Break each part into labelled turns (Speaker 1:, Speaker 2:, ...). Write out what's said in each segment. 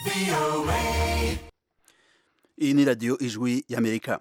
Speaker 1: iyi ni radiyo ijwi y'amerika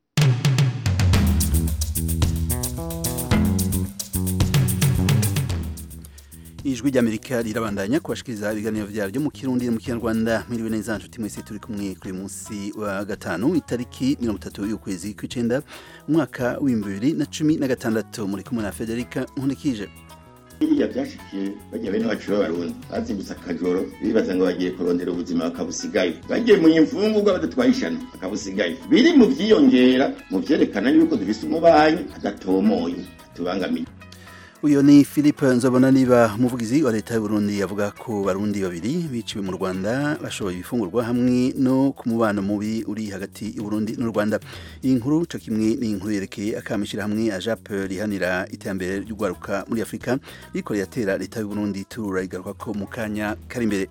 Speaker 1: ijwi ry'amerika rirabandanya kubashikiriza ibiganiro vyaryo mu kirundi no mu kinyarwanda mwiriwe neza nshuti mwese turi kumwe kuri munsi wa gatanu itariki mirongo itatu y'ukwezi kw'icenda umwaka w'ibihumbi bibiri na cumi na gatandatu muri kumwe na federika nkunikije
Speaker 2: biriya byashikiye bajya bene wacu b'abarundi bazimbutse akajoro bibaza ngo bagiye kurondera ubuzima bakabusigayo bagiye mu imfungurwa badatwaye ishano bakabusigayo biri mu vyiyongera mu vyerekana yuko dufise umubanyi adatomoye atubangamiye
Speaker 1: uyu ni philippe nzobona niba umuvugizi wa leta y'uburundi avuga ko barundi babiri biciwe mu rwanda bashoboye ibifungurwa hamwe no ku mubano mubi uri hagati y'uburundi n'u rwanda iyi nkuru co kimwe ni inkuru yerekeye akamishira hamwe ajape rihanira iterambere ry'ugwaruka muri afurika riko riratera leta y'uburundi turura igaruka ko mu kanya kari imbere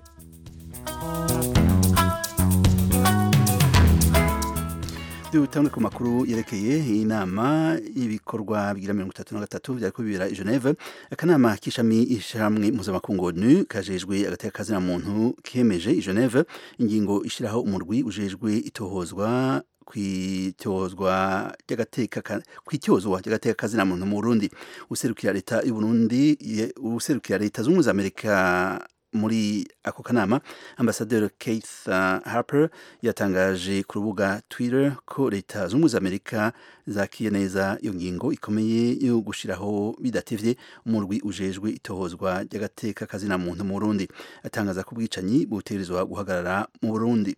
Speaker 1: dutangwe ku makuru yerekeye inama y'ibikorwa bigira mirongo itatu na gatatu vyariko bibera i Geneve akanama k'ishami ishamwe mpuzamakungu ONU kajejwe agateka kazina muntu kemeje i Geneve ingingo ishiraho umurwi ujejwe itohozwa kwitozwa ry'agateka kwitozwa ry'agateka kazina muntu mu Burundi userukira leta y'u Burundi userukira leta z'ubumwe za Amerika muri ako kanama ambasaderi Keith Harper yatangaje ku rubuga Twitter ko leta z'ubumwe za Amerika zakiye neza iyo ngingo ikomeye yo gushiraho bidatevye umurwi ujejwe itohozwa ry'agateka kazina muntu mu Burundi atangaza ko ubwicanyi butegerezwa guhagarara mu Burundi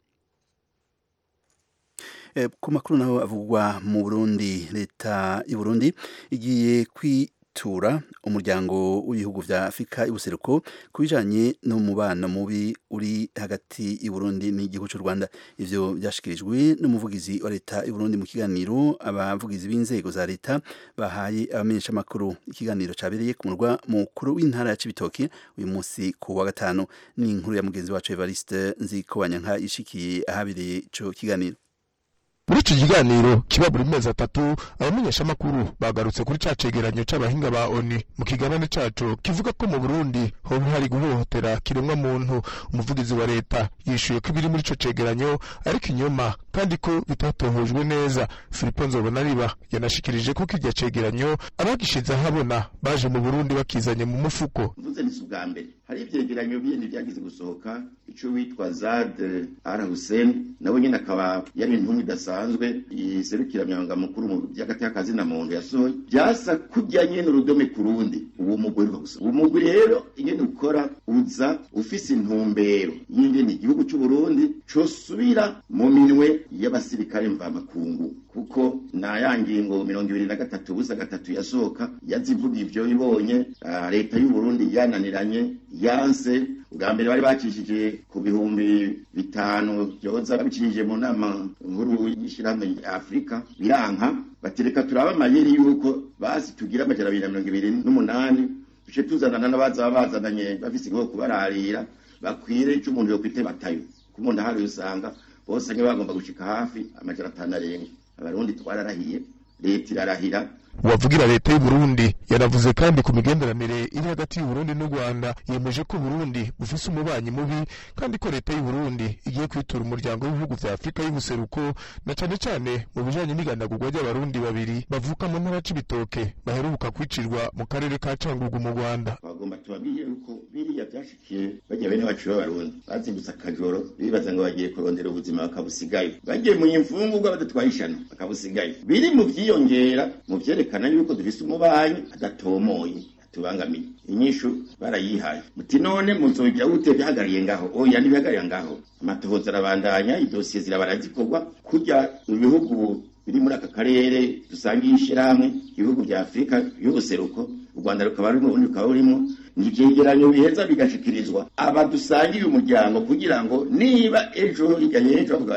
Speaker 1: ku makuru naho avugwa mu Burundi leta y'u Burundi igiye kwi tura umuryango w'ibihugu vya Afrika y'ubuseruko kubijanye n'umubano mubi uri hagati y'Uburundi n'igihugu cy'u Rwanda ivyo byashikirijwe n'umuvugizi wa leta y'Uburundi mu kiganiro abavugizi b'inzego za leta bahaye abamenyesha makuru ikiganiro cabereye ku murwa mukuru w'intara ya Cibitoke uyu munsi ku wa gatanu ni inkuru ya mugenzi wacu Evariste Nzikobanyanka ishikiye ahabereye ico kiganiro
Speaker 3: muri iki kiganiro kiba buri mezi atatu abamenyeshamakuru bagarutse kuri ca cegeranyo c'abahinga ba oni mu kiganane caco kivuga ko mu burundi hoba hari guhohotera kiremwa muntu umuvugizi wa leta yishuye ko ibiri muri ico cegeranyo ariko inyuma kandi ko bitatohojwe neza filipo nzobonariba yanashikirije ko kirya cegeranyo abagishize ahabona baje mu burundi bakizanye mu mufuko
Speaker 2: mvuze ni ubwa mbere hari ivyegeranyo bindi vyagize gusohoka ico witwa Zad Al Hussein nawe nyene akaba yari intumwa idasanzwe iserukira myanga mukuru mu by'agateka kazina muntu yasohoye byasa kujya nyene urudome ku rundi uwo mugwi gusa uwo mugwi rero ingene ukora uza ufise intumbero y'ingene igihugu cy'u Burundi cosubira mu minwe y'abasirikare mvamakungu kuko na ya ngingo mirongo ibiri na gatatu busa gatatu yasohoka yazivuga ivyo ibonye leta y'u Burundi yananiranye yanse ubwa mbere bari bacishije ku bihumbi bitanu byoza babicishije mu nama nkuru y'ishirahamwe ya Afurika biranka batereka turaba amayeri yuko basi tugira amajana abiri na mirongo ibiri n'umunani duce tuzanana n'abaza bazananye bafise igihugu kubararira bakwire ico umuntu yokwite batayo ku muntu ahari usanga bose nke bagomba gushika hafi amajana atanu arenga abarundi twararahiye leta irarahira
Speaker 3: uwavugira leta y'u Burundi yanavuze kandi ku migenderanire iri hagati y'u Burundi n'u Rwanda yemeje ko Burundi bufise umubanyi mubi kandi ko leta y'u Burundi igiye kwitura umuryango w'ibihugu vya Afrika y'ubuseruko na cane cane mu bijanye n'igandagurwa ry'abarundi babiri bavuka mu ntara c'ibitoke baheruka kwicirwa mu karere ka Cangugu mu Rwanda
Speaker 2: bagomba tubabwiye yuko biriya byashikiye bajya bene wacu b'abarundi bazimbutse akajoro bibaza ngo bagiye kurondera ubuzima bakabusigayo bagiye mu imfungurwa badatwaye ishano bakabusigayo biri mu vyiyongera mu vyere vyerekana yuko dufise umubanyi adatomoye atubangamiye inyishu barayihaye muti none muzogira gute bihagariye ngaho oya ntibihagariye ngaho amatohoza arabandanya idosiye zirabara zikorwa kurya ibihugu biri muri aka karere dusangiye ishirahamwe ibihugu vya afurika y'ubuseruko u rwanda rukaba rurimo ubundi rukaba rurimo ni ivyegeranyo biheza bigashikirizwa abadusangiye umuryango kugira ngo niba ejo hirya y'ejo bavuga bati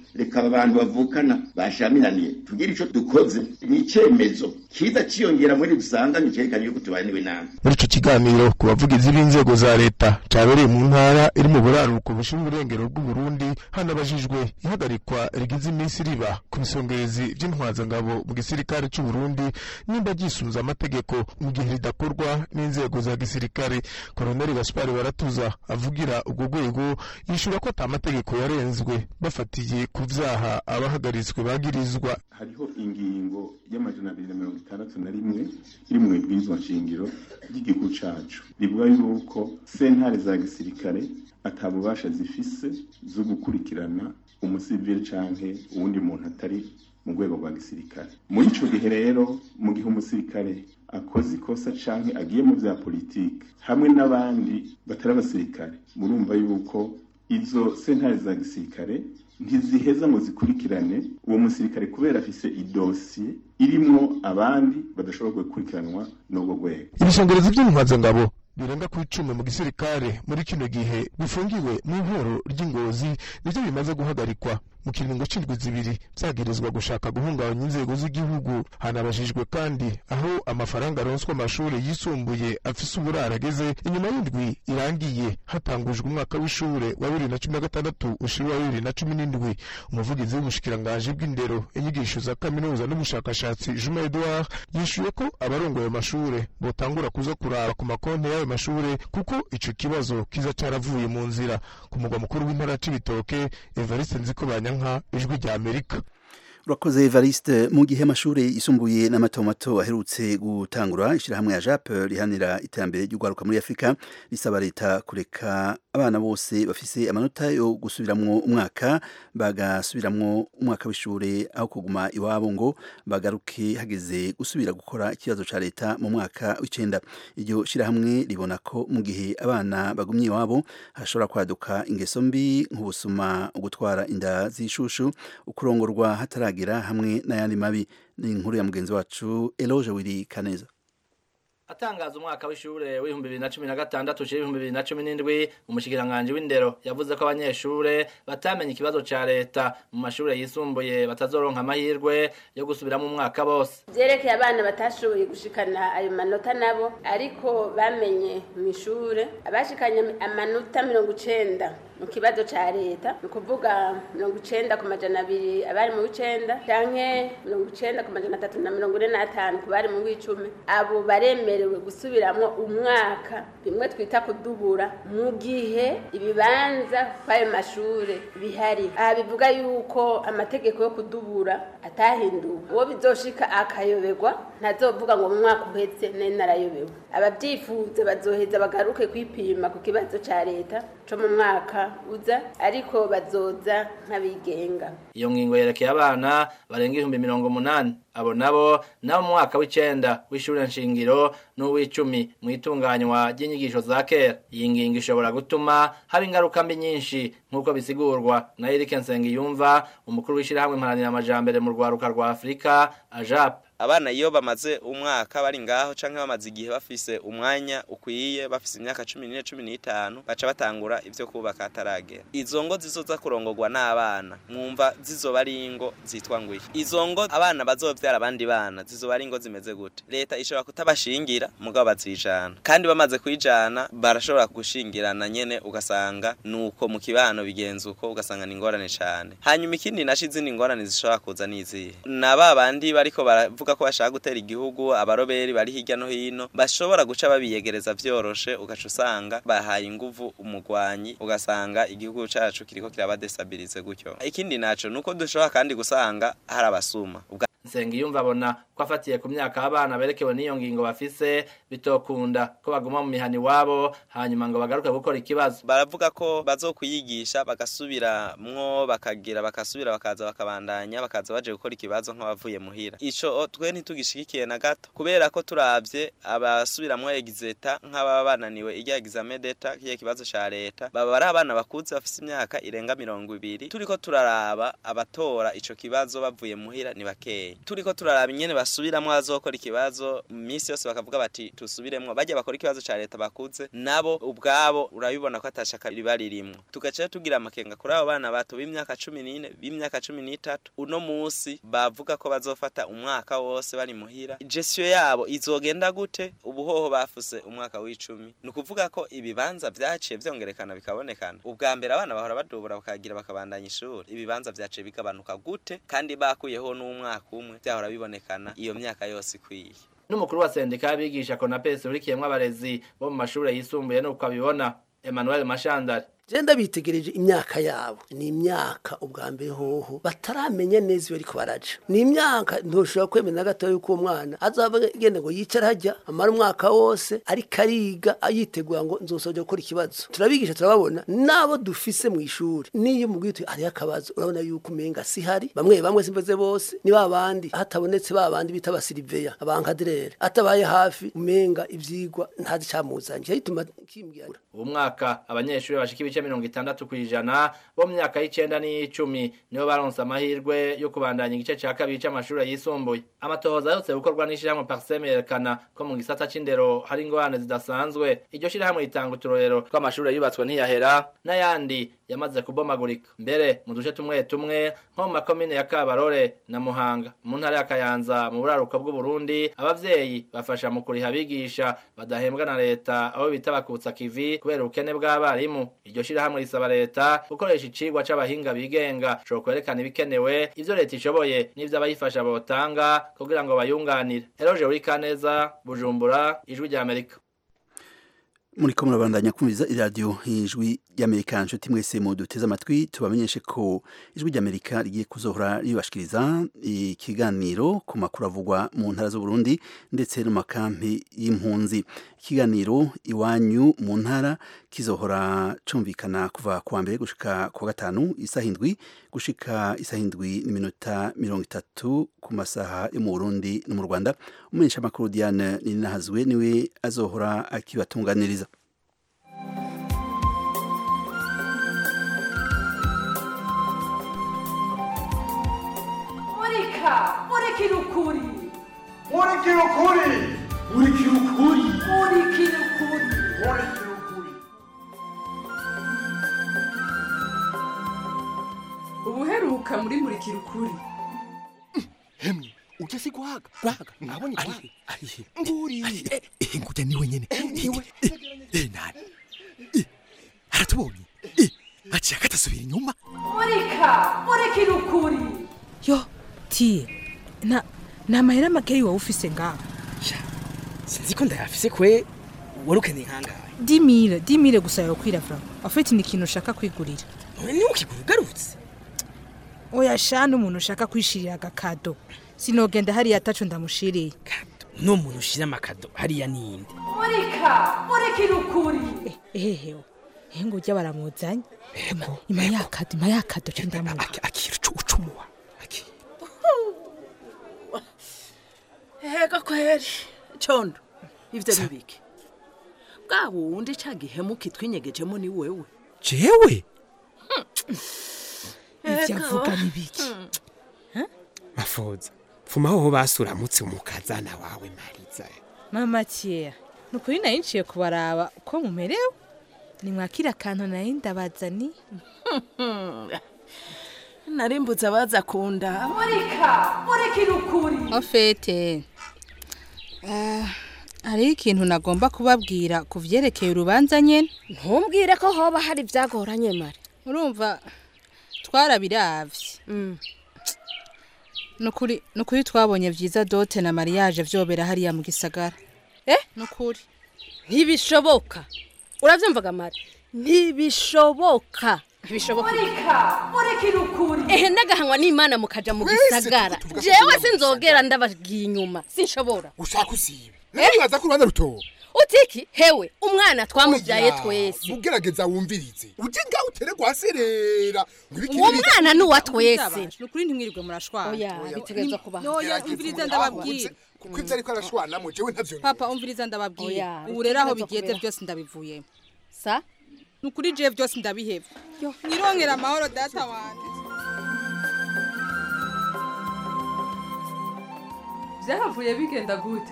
Speaker 2: reka aba bantu bavukana bashamiraniye tugire ico dukoze ni icemezo kiza ciyongera muri dusanga nicerekana yuko tubaniwe nabi
Speaker 3: muri ico kiganiro ku bavugizi b'inzego za leta cabereye mu ntara iri mu buraruko bushira uburengero bw'uburundi hanabajijwe ihagarikwa rigize iminsi riba ku bisongerezi vy'intwazangabo mu gisirikare c'uburundi nimba ryisunza amategeko mu gihe ridakorwa n'inzego za gisirikare koloneli gaspari baratuza avugira ubwo rwego yishura ko ata mategeko yarenzwe bafatiye ku vyaha abahagaritswe bagirizwa
Speaker 4: hariho ingingo y'amajana abiri na mirongo itandatu na rimwe iri mu ibwirizwa nshingiro ry'igihugu cacu rivuga yuko sentare za gisirikare ata bubasha zifise zo gukurikirana umusivili canke uwundi muntu atari mu rwego rwa gisirikare muri ico gihe rero mu gihe umusirikare akoze ikosa canke agiye mu vya politike hamwe n'abandi batari abasirikare murumva yuko izo sentare za gisirikare ntiziheza ngo zikurikirane uwo musirikare kubera afise idosiye irimwo abandi badashobora gukurikiranwa n'ubwo rwego
Speaker 3: ibisongerezi vy'intwazangabo birenga ku icumi mu gisirikare muri kino gihe bifungiwe mu ihoro ry'ingozi nivyo bimaze guhagarikwa mu kiringo c'indwi zibiri vyagirizwa gushaka guhungabanya inzego z'igihugu hanabajijwe kandi aho amafaranga aronswa amashuri yisumbuye afise uburaro ageze inyuma y'indwi irangiye hatangujwe umwaka w'ishure wa bibiri na cumi na gatandatu ushira wa bibiri na cumi n'indwi umuvugizi w'ubushikiranganji bw'indero inyigisho za kaminuza n'ubushakashatsi juma edouard yishuye ko abarongoye amashure botangura kuza kuraba ku makonti y'ayo mashure kuko ico kibazo kiza caravuye mu nzira ku mugwa mukuru w'intara c'ibitoke evariste nzikobanya nka ijwi rya amerika
Speaker 1: urakoze evariste mu gihe amashuri yisumbuye n'amatomato aherutse gutangura ishyirahamwe ya jape rihanira iterambere ry'urwaruka muri afurika risaba leta kureka abana bose bafise amanota yo gusubiramwo umwaka bagasubiramwo umwaka w'ishuri aho kuguma iwabo ngo bagaruke hageze gusubira gukora ikibazo ca leta mu mwaka w'icenda iryo shyirahamwe ribona ko mu gihe abana bagumye iwabo hashobora kwaduka ingeso mbi nk'ubusuma ugutwara inda z'ishushu ukurongorwa hataragira hamwe n'ayandi mabi ni inkuru ya mugenzi wacu Eloge Wiri Kaneza
Speaker 5: atangaza umwaka w'ishure w'ibihumbi bibiri na cumi na gatandatu ushira ibihumbi bibiri na cumi n'indwi umushikiranganji w'indero yavuze ko abanyeshure batamenye ikibazo ca leta mu mashure yisumbuye batazoronka amahirwe yo gusubiramo umwaka bose
Speaker 6: vyerekeye abana batashoboye gushikana ayo manota nabo ariko bamenye mw'ishure abashikanye amanota mirongo icenda mu kibazo ca leta ni ukuvuga mirongo icenda ku majana abiri abari mu w'icenda canke mirongo icenda ku majana atatu na mirongo ine n'atanu ku bari mu w'icumi abo baremerewe gusubiramwo umwaka bimwe twita kudubura mu gihe ibibanza kw'ayo mashure bihari aha bivuga yuko amategeko yo kudubura atahinduwe uwo bizoshika akayoberwa ntazovuga ngo mu mwaka uhetse nari narayobewe abavyifuza bazoheza bagaruke kwipima ku kibazo ca leta co mu mwaka uza ariko bazoza nk'abigenga
Speaker 5: iyo ngingo yerekeye abana barenga ibihumbi mirongo umunani abo nabo nabo mu mwaka w'icenda w'ishure nshingiro n'uw'icumi mu itunganywa ry'inyigisho za kera iyi ngingo ishobora gutuma haba ingaruka mbi nyinshi nk'uko bisigurwa na Eric Nsengiyumva umukuru w'ishirahamwe mparanira amajambere mu rwaruka rwa Afurika AJAP
Speaker 7: abana iyo bamaze umwaka bari ngaho canke bamaze igihe bafise umwanya ukwiye bafise imyaka cumi n'ine cumi n'itanu baca batangura ivyo kubaka ataragera izo ngo zizoza kurongorwa n'abana mwumva zizoba ari ingo zitwa ngwiki izo ngo abana bazovyara abandi bana zizoba ari ingo zimeze gute leta ishobora kutabashingira mugabo bazijana kandi bamaze kwijana barashobora gushingirana nyene ugasanga nuko mu kibano bigenza uko ugasanga ni ingorane cane hanyuma ikindi naco izindi ngorane zishobora kuza n'izihe na ba bandi bariko baravuga ko bashaka gutera igihugu abaroberi bari hirya no hino bashobora guca babiyegereza vyoroshe ugaca usanga bahaye inguvu umugwanyi ugasanga igihugu cacu kiriko kirabadestabilize gutyo ikindi naco nuko dushobora kandi gusanga hari abasuma
Speaker 5: Nsengiyumva abona ko afatiye ku myaka abana berekewe n'iyo ngingo bafise bitokunda ko baguma mu mihani wabo hanyuma ngo bagaruke gukora ikibazo
Speaker 7: baravuga ko bazokuyigisha bagasubiramwo bakagira bakasubira bakaza bakabandanya bakaza baje gukora ikibazo nk'abavuye muhira ico twe ntitugishigikiye na gato kubera ko turavye abasubiramwo exeta nk'ababa bananiwe irya examen d'etat kiye kibazo ca leta baba ari abana bakuze bafise imyaka irenga mirongo ibiri turiko turaraba abatora ico kibazo bavuye muhira ni bakeya bakeya turiko turaraba ingene basubiramwo bazokora ikibazo minsi yose bakavuga bati tusubiremwo bajya bakora ikibazo ca leta bakuze nabo ubwabo urabibona ko atashaka riba ririmwo tugaca tugira amakenga kuri abo bana bato b'imyaka cumi n'ine b'imyaka cumi n'itatu uno musi bavuga ko bazofata umwaka wose bari muhira gestiyo yabo izogenda gute ubuhoho bafuse umwaka w'icumi ni ukuvuga ko ibibanza vyaciye vyongerekana bikabonekana ubwa mbere abana bahora badubura bakagira bakabandanya ishuri ibibanza vyaciye bigabanuka gute kandi bakuyeho n'umwaka umwe vyahora bibonekana iyo myaka yose ikwiye
Speaker 5: n'umukuru wa sendika y'abigisha konapesi urikiyemwo abarezi bo mu mashure yisumbuye nuko abibona emmanuel mashandari
Speaker 8: Jenda bitegereje imyaka yabo ni imyaka ubwa mbere hoho bataramenya neza iyo ariko baraja ni imyaka ntushobora kwemeza na gato yuko uwo mwana azaba agenda ngo yicara hajya amara umwaka wose ariko ariga yitegura ngo nzosoje gukora ikibazo turabigisha turababona nabo dufise mu ishuri niyo mubwiye hariyo akabazo urabona yuko umenga si hari bamwe bamwe simbaze bose ni ba bandi hatabonetse ba bandi bita abasiriveya abankaderere atabaye hafi umenga ivyigwa ntazi camuzanye cyituma kimbwira
Speaker 5: uwo mwaka abanyeshuri bashika ibice mirongo itandatu ku ijana bo mu myaka y'icenda n'iy'icumi nibo baronse amahirwe yo kubandanya igice ca kabiri c'amashure yisumbuye amatohoza yose gukorwa n'ishirahamwe parseme yerekana ko mu gisata c'indero hari ingorane zidasanzwe iryo shirahamwe ritanga uturorero tw'amashure yubatswe ntiyahera n'ayandi yamaze kubomagurika mbere mu duce tumwe tumwe nko mu makomine ya kabarore na muhanga mu ntara ya kayanza mu buraruko bw'uburundi abavyeyi bafasha mu kuriha abigisha badahembwa na leta abo bita bakutsa kivi kubera ubukene bw'abarimu iryo shirahamwe risaba leta gukoresha icigwa c'abahinga bigenga co kwerekana ibikenewe ivyo leta ishoboye n'ivyo abayifasha botanga kugira ngo bayunganire eroje urikaneza bujumbura ijwi rya amerika
Speaker 1: muriko murabandanya kumviriza iradiyo ijwi ry'amerika nshuti mwese mu duteze amatwi tubamenyeshe ko ijwi ry'amerika rigiye kuzohora ribashikiriza ikiganiro ku makuru avugwa mu ntara z'uburundi ndetse no makampi y'impunzi ikiganiro iwanyu mu ntara kizohora cumvikana kuva kuwa mbere gushika kuwa gatanu isaha indwi gushika isaha indwi n'iminota mirongo itatu ku masaha yo mu burundi no mu rwanda umumenyesha makuru diane ninahazwe niwe azohora akibatunganiriza
Speaker 9: murika murikira ukuri
Speaker 10: murikira ukuri murikira ukuri
Speaker 9: murikira ukuri
Speaker 10: murikira ukuri
Speaker 9: ubuheruka muri murikira ukuri
Speaker 11: hemwe uje si guhaga guhaga nabonye guhaga nguri eh ngujya niwe nyene niwe eh nani Eh, aratubonye Eh, aciye akatasubira inyuma
Speaker 9: murika murikira ukuri
Speaker 12: yo tiye nta nta mahera makeyi wowe ufise ngaho
Speaker 13: sinzi ko ndayafise kwe wari ukeneye nkangahe
Speaker 12: dimire dimire gusa yokwira vra afite ni ikintu ushaka kwigurira
Speaker 13: none niwe ukigura ugarutse
Speaker 12: oya shana umuntu ushaka kwishirira agakado sinogenda hariya ataco ndamushiriye
Speaker 13: no muntu ushira amakado hariya ninde
Speaker 9: murika murikira ukuri
Speaker 12: ehehe ehe ngo ujya baramuzanye ima ima yakado ima yakado co ndamuha
Speaker 11: akira ucumuwa
Speaker 14: Ega kweri condo ivyo bibiki bwa wundi ca gihemu kitwinyegejemo ni wewe
Speaker 11: jewe
Speaker 12: ivyo avuga ni biki
Speaker 11: mafoza fuma hoho basuramutse umukazana wawe mariza
Speaker 12: mama tiye nukuri nari nciye kubaraba uko mumerewe nimwakira akantu nari ndabazani
Speaker 14: narimbuze abaza kunda
Speaker 9: murika murikira ukuri
Speaker 12: ofete hariho ikintu nagomba kubabwira ku vyerekeye urubanza nyene
Speaker 15: ntumbwire ko hoba hari ibyagoranye mare
Speaker 12: urumva twarabiravye nukuri nukuri twabonye vyiza dote na mariage vyobera hariya mu gisagara
Speaker 15: eh
Speaker 12: nukuri
Speaker 15: ntibishoboka uravyumvaga mare ntibishoboka ntibishoboka
Speaker 9: murika murikira ukuri
Speaker 15: ehe ndagahanywa n'imana mukaja mu gisagara jewe sinzogera ndabagiye inyuma sinshobora
Speaker 11: ushaka usibe nawe mwaza ku rubanza rutoba
Speaker 15: utiki hewe umwana twamubyaye twese
Speaker 11: ugerageza wumvirize uje ngaho utere gwaserera
Speaker 15: uwo mwana ni uwa twese
Speaker 12: nukuri ntimwirirwe murashwana
Speaker 15: oya bitegereza kuba
Speaker 12: yoya umviriza ndababwira
Speaker 11: kuko ivyo ariko arashwanamo jewe ntavyo
Speaker 12: papa umviriza ndababwira
Speaker 15: Oya,
Speaker 12: ubu rero aho
Speaker 15: bitegereza
Speaker 12: bigeze
Speaker 15: kubera.
Speaker 12: byose ndabivuyemo
Speaker 15: sa
Speaker 12: nukuri jewe byose ndabiheba nirongera amahoro data wanje
Speaker 9: byahavuye bigenda gute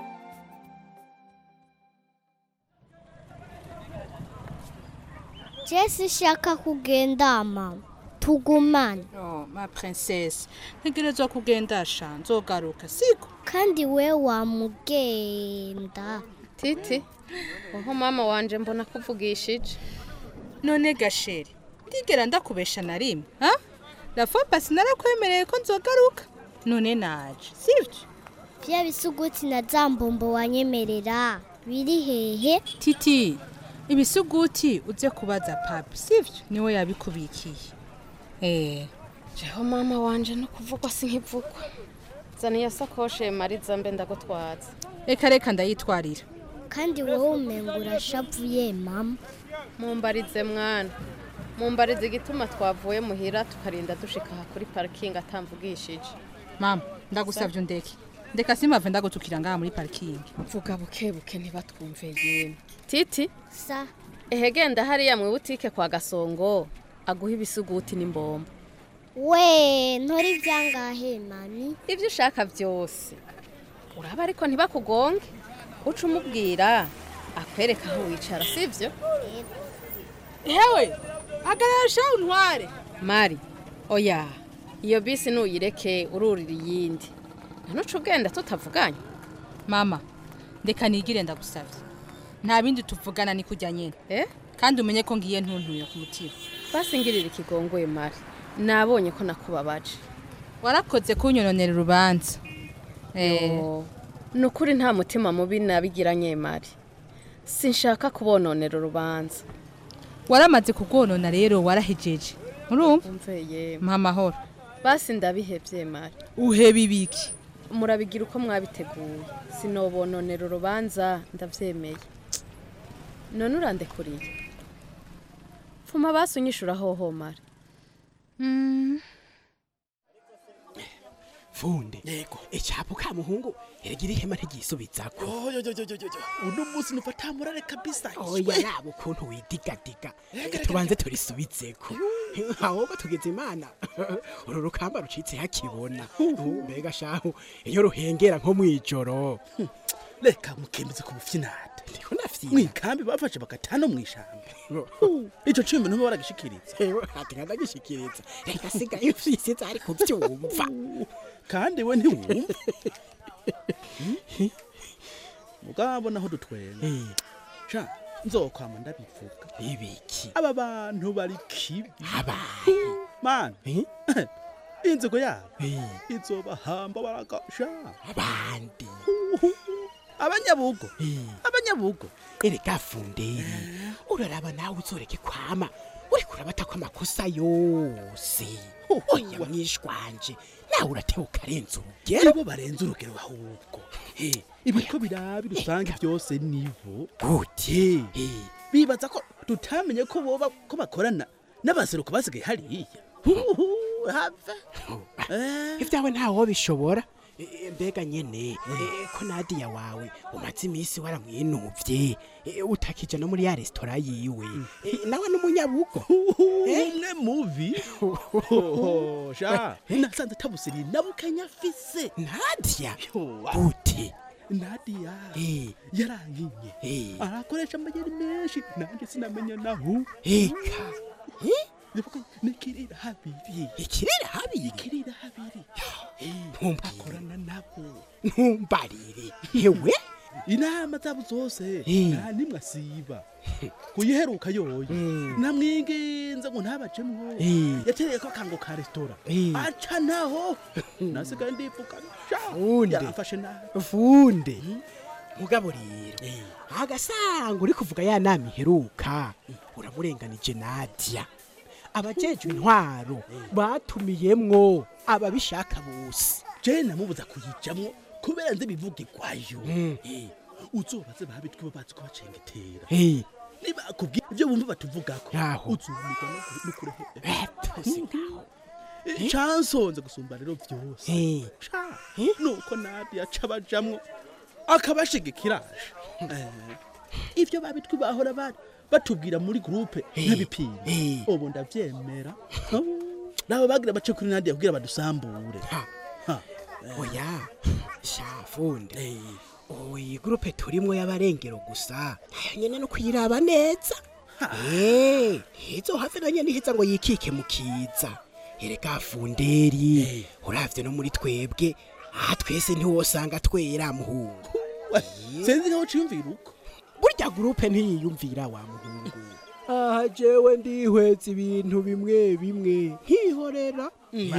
Speaker 16: jesi ishaka kugenda mama tugumane
Speaker 12: oh ma princesse ntegerezwa kugenda sha nzogaruka siko
Speaker 16: kandi we wamugenda
Speaker 15: titi oho mama wanje mbona kuvugishije
Speaker 12: none gasheri ndigera ndakubesha na rimwe ha rafopa sinarakwemereye ko nzogaruka none naje sivyo
Speaker 16: bya bisuguti na za mbombo wanyemerera biri hehe
Speaker 12: titi ibisuguti uze kubaza papi sivyo niwe yabikubikiye eh
Speaker 15: jeho mama wanje no kuvugwa si nkivugwa zana iyo sakoshe mariza mbe ndagutwaza
Speaker 12: reka reka ndayitwarira
Speaker 16: kandi wowe umenga urashavuye mama
Speaker 15: mumbarize mwana mumbarize igituma twavuye muhira tukarinda dushika aha kuri parikingi atamvugishije
Speaker 12: mama ndagusavye undeke ndeka simave ndagutukira ngaha muri parikingi
Speaker 15: vuga buke buke ntibatwumve yemwe titi
Speaker 16: sa
Speaker 15: ehe genda hariya mu butike kwa gasongo aguha ibisuguti n'imbombo
Speaker 16: we ntori ibyangahe mami
Speaker 15: ibyo ushaka byose uraba ariko ntibakugonge uca umubwira akwereka aho wicara sibyo
Speaker 12: hewe hagarara shaho untware
Speaker 15: mari oya iyo bisi nuyireke ururira iyindi ntuce ugenda tutavuganye
Speaker 12: mama ndeka nigire ndagusavye nta bindi tuvugana ni kujya nyene eh kandi umenye ko ngiye ntuntuye ku mutima
Speaker 15: basi ngirira ikigongoye mari nabonye ko nakubabaje
Speaker 12: warakoze kunyononera urubanza
Speaker 15: Yo, ni ukuri nta mutima mubi nabigiranye mari sinshaka kubononera urubanza
Speaker 12: waramaze kugwonona rero warahejeje urumva
Speaker 15: umveye
Speaker 12: mpa amahoro
Speaker 15: basi ndabihevye mari
Speaker 12: uheba ibiki
Speaker 15: murabigira uko mwabiteguye sinobononera urubanza ndavyemeye none urandekuriye pfuma basi unyishura hoho mari
Speaker 11: funde yego icyapo ka muhungu eragira ihema ntigisubizako
Speaker 17: uno munsi nufata murare kabisa
Speaker 11: oya yaba ukuntu widigadiga reka tubanze turisubizeko ahubwo tugeze imana uru rukamba rucitse hakibona mbega shahu iyo ruhengera nko mw'ijoro
Speaker 17: reka mukemeze ku bufinade
Speaker 11: ndiko nafyina
Speaker 17: mwikambi bafashe bagatano mw'ishamba ico cumi ntuba baragishikiriza
Speaker 11: ati nkadagishikiriza reka sigaye ufyisiza ari kuvyumva
Speaker 17: kandi we ntiwumva mugabo naho dutwenga sha nzokwama ndabivuga
Speaker 11: ibiki
Speaker 17: aba bantu bari kibi
Speaker 11: abaye
Speaker 17: mana inzigo yabo izobahamba baragasha
Speaker 11: abandi
Speaker 17: abanyabugo abanyabugo
Speaker 11: erega funderi uraraba nawe uzoreke kwama uriko urabata ko amakosa yose oya mwishwanje nawe uratewe ukarenza urugero
Speaker 17: ibo barenze urugero ahubwo ibiko birabi rusange byose nibo
Speaker 11: gute
Speaker 17: bibaza ko tutamenye ko boba ko bakorana n'abaseruko basigaye hariya have
Speaker 11: ibyawe ntawo bishobora E, mbega nyene e, ko nadiya wawe umaze iminsi waramwinuvye e, utakija no muri ya resitora yiwe E, nawe n'umunyabugo
Speaker 17: umwe muvi sha nasanze tabusiri nabukenya afise
Speaker 11: nadiya gute
Speaker 17: nadiya yarankinye arakoresha amayeri menshi nanjye sinamenya naho
Speaker 11: eka
Speaker 17: nikirira habiri
Speaker 11: ikirira habiri
Speaker 17: ikirira habiri
Speaker 11: akorana nabo ntumbarire hewe
Speaker 17: inama zabo zose nta nimwe asiba kuyiheruka yoyo namwinginze ngo ntabajemwo yatereye ko akango ka resitora aca naho nasigaye ndivuga yafashe nabi
Speaker 11: funde mugabo rero agasanga uri kuvuga ya nama iheruka uramurenganije nadia abajejwe intwaro batumiyemwo ababishaka bose
Speaker 17: je namubuza kuyijamwo kubera nzi bivugirwayo uzobaze babitwe babazi ko bacengetera niba akubwiye ibyo bumva batuvugako uzumirwa nukurehe cansonze gusumba rero vyose nuko nadia aca bajamwo akabashigikiraje ivyo babitwe bahora bari batubwira muri groupe nk'ibipimo ubu ndavyemera nabo bagira bace kuri nadia kugira badusambure
Speaker 13: oya shafunde iyi gurupe turimwo y'abarengero gusa nayo nyene no kuyiraba neza Eh, hizo have na nyene iheza ngo yikike mu kiza erega funderi uravye no muri twebwe aha twese ntiwosanga twera muhungu
Speaker 17: sinzi nkaho ciyumvira uko
Speaker 13: burya gurupe ntiyiyumvira wa muhungu aha jewe ndihweza ibintu bimwe bimwe nkihorera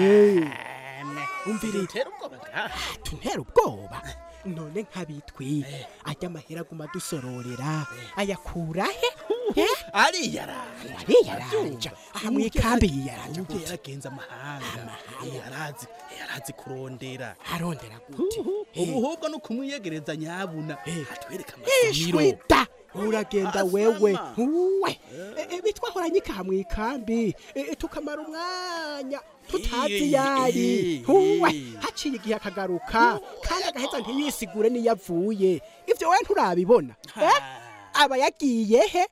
Speaker 13: umvirira tuntera ubwoba none nk'abitwi ajya amahera aguma dusororera ayakura he
Speaker 17: ariyaranja
Speaker 13: ariyaranja aha mwikambi yiyaranja
Speaker 17: ubwo yaragenze amahanga yarazi yarazi kurondera
Speaker 13: arondera gute
Speaker 17: ubuhubwo no kumwiyegereza nyabuna atwereka amasomiro
Speaker 13: ishwita uragenda wewe uwe bitwahoranye ikaha mwikambi tukamara umwanya tutazi yari uwe haciye igihe akagaruka kandi agaheza ntiyisigure niyo avuye ivyo we nturabibona eh? aba yagiye he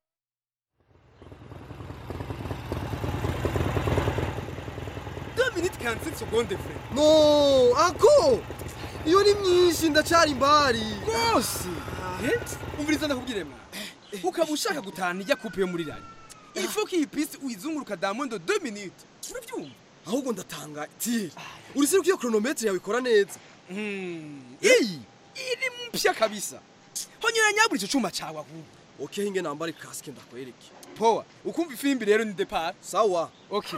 Speaker 11: deux minutes 45 secondes frère no ako iyo ni myinshi ndacyari imbari rwose umviriza ndakubwire mwa ukaba ushaka gutahana ijya kupe yo muri rari il faut que iyi piste uyizunguruka dans moins de 2 minutes urabyumva ahubwo ndatanga tiye uretse ko iyo chronometre yawe ikora neza iyi iri mpya kabisa honyora nyabura icyo cyuma cyawe ahubwo okay hinge nambare kasike ndakwereke poa ukumva ifimbi rero ni depart sawa okay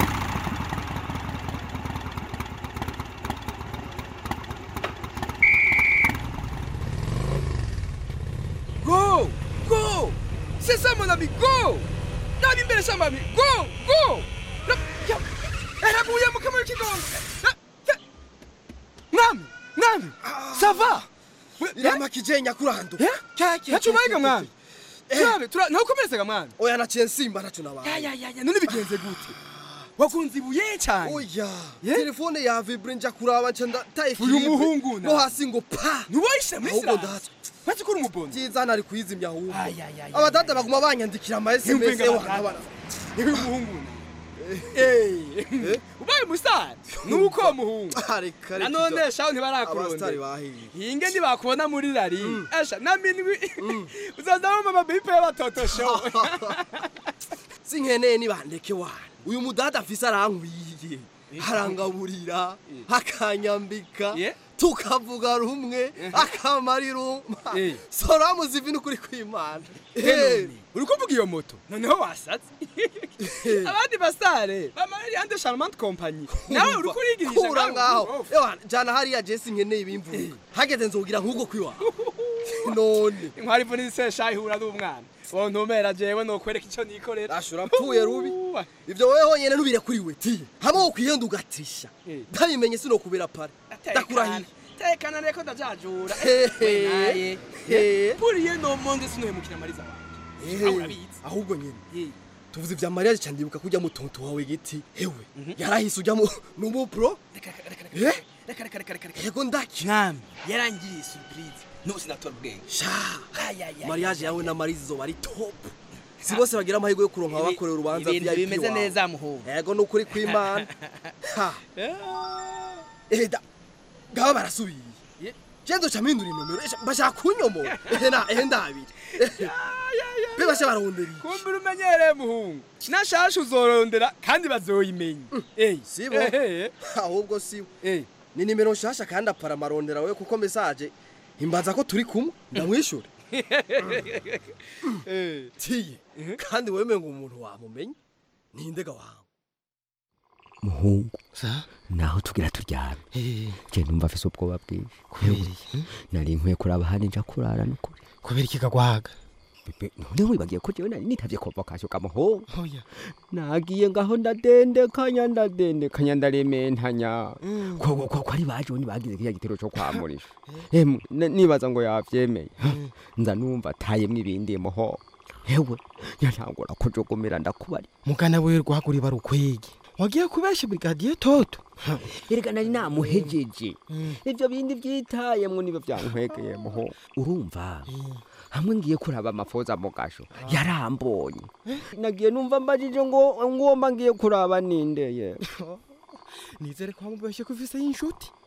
Speaker 11: Go! Go! C'est ça mon ami, go! Nabi mbele shamba ami, go! Go! Na- ya- Eraguye mu kamaro k'igongo. Na- ya- Mwami! Mwami! Ça va?
Speaker 18: irama kijenya kurando
Speaker 11: Nacumayiga mwami. Turabe, tura ntukomerezaga mwami.
Speaker 18: oya naciye nsimba naco nabaye
Speaker 11: Ya ya ya ya none bigenze gute? Wakunze ibuye cyane.
Speaker 18: oya telefone ya vibre nja kuraba nca ndataye
Speaker 11: Uyu
Speaker 18: filipe
Speaker 11: muhungu na-
Speaker 18: no hasi ngo pa
Speaker 11: Nuwayishe muri
Speaker 18: ahubwo
Speaker 11: sirasi.
Speaker 18: ndatswe
Speaker 11: Wazi ko uri umubondo.
Speaker 18: byiza nari kuyizimya ahubwo
Speaker 11: Ay, ay, ay,
Speaker 18: abadada baguma banyandikira ama sms
Speaker 11: Yumvinga
Speaker 18: ewa
Speaker 11: abadada.
Speaker 18: nkabana
Speaker 11: Niwe muhungu. Eh. Ubaye musitari. Nuko muhungu.
Speaker 18: reka reka
Speaker 11: nanone shaho
Speaker 18: abasitari
Speaker 11: ntibarakurondera
Speaker 18: bahiye
Speaker 11: hinge ntibakubona muri rari asha na minwi uzazamo mama bipe y'abatotosho
Speaker 18: sinkeneye nibandeke wana uyu mudada afise arankwiye arangaburira akanyambika tukavuga rumwe akamarira umpa soramu zivi n'ukuri kw'imana
Speaker 11: uri kuvuga iyo moto noneho wasatse abandi basare bamarira ande charmante compagnie nawe uri kurigirisha
Speaker 18: kura ngaho ewa jana hariya jesi nkeneye ibimvuga hageze nzogira nk'ubwo kwiwawe none
Speaker 11: inkwari ivu n'isesha ihura n'umwana wowe ntumera jewe nokwereka icyo nikorera
Speaker 18: ashura mpfuye rubi ivyo wewe honyene ntubire kuri we tiye hamwe wo kwihenda ugatrisha ntabimenye sinokubera pare ndakurahiye
Speaker 11: tekana reko ndajajura
Speaker 18: Hehe.
Speaker 11: naye
Speaker 18: Hehe.
Speaker 11: buriye no monde sinohemukira mariza wanje aho urabizi
Speaker 18: ahubwo nyene tuvuze vya mariage ca ndibuka kurya mutonto wawe giti hewe yarahise ujya mu numupro
Speaker 11: reka reka reka reka reka
Speaker 18: yego ndaki
Speaker 11: mwami yarangiye surprise nusi natora ubwenge
Speaker 18: sha mariage yawe na marize izoba ari top si bose bagira amahirwe yo kuronka abakorera urubanza
Speaker 11: ibintu
Speaker 18: VIP
Speaker 11: bimeze
Speaker 18: wawe.
Speaker 11: neza muhungu
Speaker 18: yego ni ukuri kw'imana Ha. eda ngaba barasubiye jenzo ca mpindura inomero esha, bashaka kunyomora ehe na ehe ndabiri be basha barondera iki?
Speaker 11: kumbe umenyereye muhungu nashasha uzorondera kandi bazoyimenya
Speaker 18: sibo ahubwo sibo ni nimero nshasha kandi apara amarondera we kuko mesaje imbaza ko turi kumwe ndamwishyura tiye kandi wemeye ngo umuntu wamumenya nindega wawe
Speaker 19: muhungu naho tugira turyame je numva afise ubwoba bwinshi kubera nari nkwiye kuraba handi nja kurara nukuri
Speaker 13: kubera iki kagwaga
Speaker 19: none wibagiye ko jewe nari nitavye convocation kamuhungu
Speaker 13: oya
Speaker 19: nagiye ngaho ndadendekanya ndadendekanya ndarementanya ko ko ko ari baje ni bagize kiriya gitero cyo kwamurisha emwe na- nibaza ngo yavyemeye nza numva atayemwo ibindi muho hewe nyantangura kujogomera ndakubari
Speaker 13: mugana we rwaguri barukwege wagiye kubesha brigadier toto
Speaker 19: erega nari namuhejeje ivyo bindi vyitayemwo nibyo vyankwegeye muho urumva hamwe ngiye kuraba amafoza mu gasho yarambonye nagiye numva mbajije ngo ngomba ngiye kuraba nindeye
Speaker 13: nizere ko wamubeshye ko ufise y'inshuti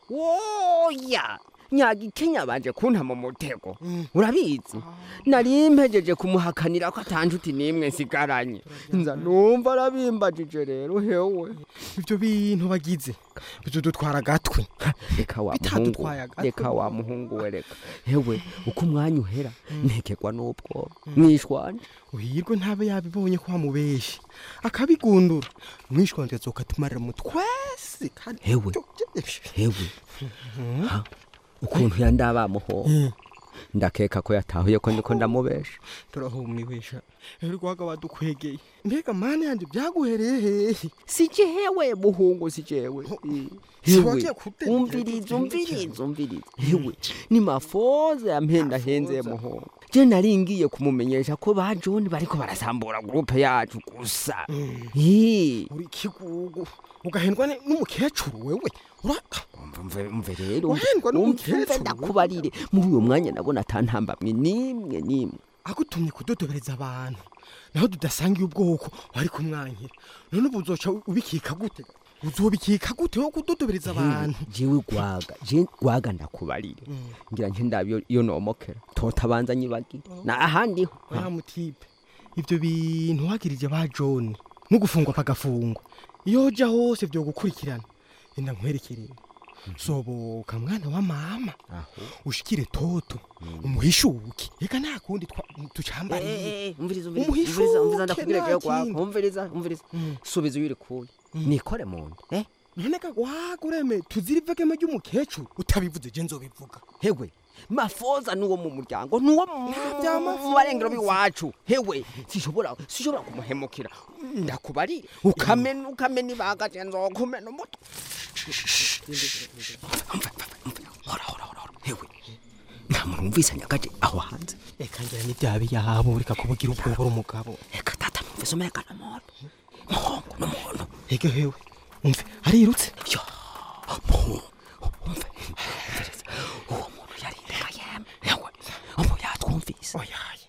Speaker 19: woya nyagikenya banje kunta mu mutego urabizi nari mpejeje kumuhakanira ko atanjuti nimwe nsigaranye nza numva arabimbajije rero hewe
Speaker 11: ibyo bintu bagize bizodutwara agatwe
Speaker 19: reka wa
Speaker 11: Bitadutwaye
Speaker 19: muhungu
Speaker 11: agatwe.
Speaker 19: reka wa muhungu we reka hewe uko umwanya uhera ntekerwa n'ubwoba mwishwanje
Speaker 11: uhirwe ntabe yabibonye ko wamubeshi akabigundura mwishwanje azoka tumarira mu twese kandi
Speaker 19: hewe hewe Ha? ukuntu yandabamuho ndakeka ko yatahuye ko ndiko ndamubesha
Speaker 11: turahumiwisha uri guhaga badukwegeye mbega mani yanje byaguhereye hehe
Speaker 19: si jewe muhungu si jewe
Speaker 11: Si
Speaker 19: hewe
Speaker 11: wagiye kudedera
Speaker 19: umviriza
Speaker 11: ikintu
Speaker 19: umviriza umviriza hewe ni mafoza yampenda henze muhungu je nari ngiye kumumenyesha ko ba John bariko barasambura groupe yacu gusa Ih,
Speaker 11: uri kigugu ugahendwa ni- n'umukecuru wewe
Speaker 19: umve umve rero
Speaker 11: Wahendwa
Speaker 19: umve
Speaker 11: n'umukecuru
Speaker 19: ndakubarire muri uyo mwanya nabona atantambamwe nimwe nimwe
Speaker 11: agutumye kudodobereza abantu naho tudasangiye ubwoko wari kumwankira none ubu uzoca ubikika gute uzobikika gute wo kudodobereza abantu
Speaker 19: jewe gwaga je gwaga ndakubarire ngira nje ndabyo iyo nomokera totabanza nyibagire na ahandi ho
Speaker 11: wa mutipe ibyo bintu wagirije ba John no gufungwa pagafungwa iyo ja hose byo gukurikirana enda nkwerekerere soboka mwana wa mama ushikire toto umuhishuke reka nta kundi twa- tucambariye
Speaker 19: Eh, umviriza umviriza umviriza umviriza ndakubwira
Speaker 11: nta
Speaker 19: jewe gwaga
Speaker 11: kindi.
Speaker 19: umviriza umviriza subiza uyiri kuye nikore mu nda eh
Speaker 11: none ka wagureme tuzira ivegeme ry'umukecuru utabivuze je nzobivuga
Speaker 19: hewe mafoza nuwo mu muryango nuwo mu mu barengero b'iwacu hewe sishobora sishobora kumuhemukira ndakubarire ukamena ukamena ibanga je nzokumena umutwe hora hora hora hora. hewe nta muntu wumvise nyagaje aho hanze
Speaker 11: reka ngira n'ibyabi yabo reka kubugira ubwoba uri umugabo
Speaker 19: reka tata numvise umeka n'umuntu muhungu n'umuntu
Speaker 11: ege hewe umve arirutse
Speaker 19: yo muhungu umve umviriza uwo muntu yarindaga yeme hewe ubu yatwumvise
Speaker 11: oyaye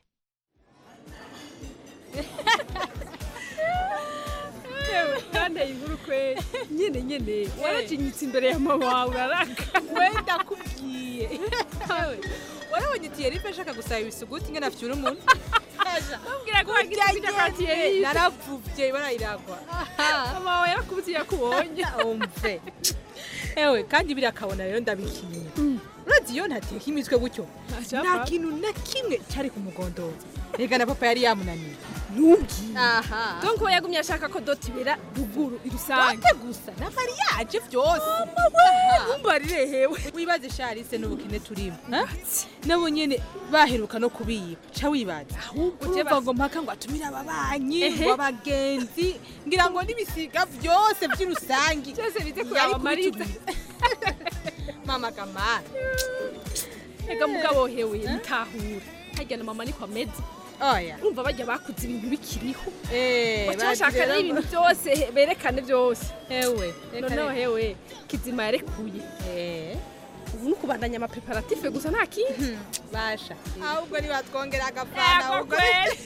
Speaker 20: yewe kanteye inkuru kweli nyine nyine warajinyitse imbere ya mama wawe uraraka
Speaker 12: wenda kubwiye warabonye tiyerife ashaka gusaba ibisuguti ingana afyura umuntu
Speaker 20: Mubwira ko wagira ibyo kwa Thierry.
Speaker 12: naravuvye barayiragwa
Speaker 20: mama wawe yarakubutiye yakubonye
Speaker 12: umve ewe kandi biriya akabona rero ndabikiye urazi iyo ntateka imitwe gutyo nta kintu na kimwe cari ku mugondozi rega na papa yari yamunaniye
Speaker 20: ntumbwiye
Speaker 12: aha
Speaker 20: donc we yagumye ashaka ko doti ibera ruguru irusange
Speaker 12: dote gusa na mariage vyose
Speaker 20: umbarire hewe
Speaker 12: wibaze sharise n'ubukene turimo ha? nabo nyene baheruka no kubiba ca wibaza ahubwo
Speaker 20: je
Speaker 12: urumva ngo mpaka ngo atumire ababanyi
Speaker 20: Ehe.
Speaker 12: ngo abagenzi ngira ngo n'ibisiga vyose vy'urusangi
Speaker 20: Vyose bize
Speaker 12: Yari
Speaker 20: kuraba Mariza.
Speaker 12: kubitubwira. mama kamara
Speaker 20: ega mugabo hewe mutahura harya na mama niko ameze
Speaker 12: oya
Speaker 20: urumva bajya bakuze ibintu bikiriho
Speaker 12: Eh,
Speaker 20: baca bashaka
Speaker 12: bagira
Speaker 20: rero ibintu byose he- berekane byose
Speaker 12: hewe
Speaker 20: noneho hewe kizima yarekuye ubu ni ukubandanya amapreparatife gusa nta kindi
Speaker 12: basha ahubwo nibatwongera
Speaker 20: Yego
Speaker 12: agafana ahubwo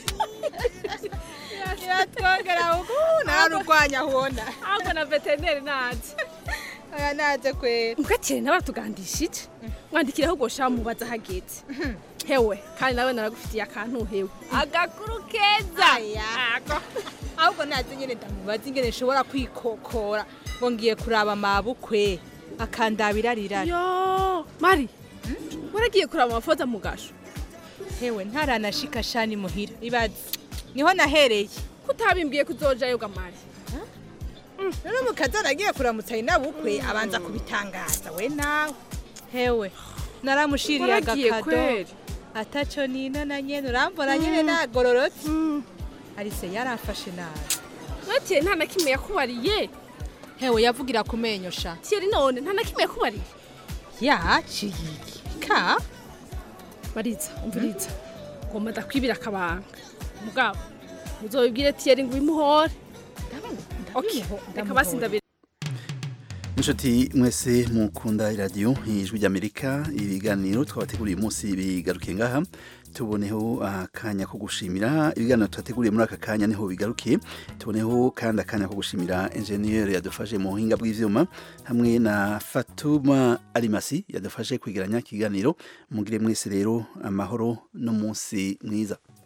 Speaker 12: nibatwongera ahubwo nararurwanya hona
Speaker 20: ahubwo na veterineri naje
Speaker 12: aya naje kwera
Speaker 20: mugakire nawe aratugandishije mwandikiraho ubwo shaka mubaza hageze hewe kandi nawe naragufitiye akantu hewe agakuru keza Ako.
Speaker 12: ahubwo naze nyene ndamubaza ingene nshobora kwikokora ngo ngiye kuraba mabukwe akandabira rirari
Speaker 20: yo mari waragiye kuraba amafoto mu gasho
Speaker 12: hewe ntaranashika shani muhira ibaze niho nahereye
Speaker 20: kutabimbwiye kuzojayo gamari
Speaker 12: rero mukaza aragiye kuramutsa inabukwe abanza kubitangaza we nawe hewe naramushiriye
Speaker 20: Waragiye
Speaker 12: agakado
Speaker 20: kweri?
Speaker 12: ataco nina na nyene urambona nyene nagororotse arise yarafashe nabi
Speaker 20: mwetiye nta na kimwe yakubariye
Speaker 12: hewe yavugira ku menyo sha
Speaker 20: tiyeri none nta na kimwe yakubariye
Speaker 12: yaciye iki ka
Speaker 20: mariza umviriza ngomba ndakwibira akabanga mugabo muzobibwire tiyeri ngo ubimuhore Okay, reka basi ndabira
Speaker 1: inshuti mwese mukunda iradiyo ijwi ry'amerika ibiganiro twabateguriye uyu munsi bigarukiye ngaha tuboneho akanya ko gushimira ibiganiro twateguriye muri aka kanya niho bigarukiye tuboneho kandi akanya ko gushimira enjeniyeri yadufashe mu buhinga bw'ivyuma hamwe na fatuma arimasi yadufashe kwegeranya ikiganiro mugire mwese rero amahoro n'umunsi mwiza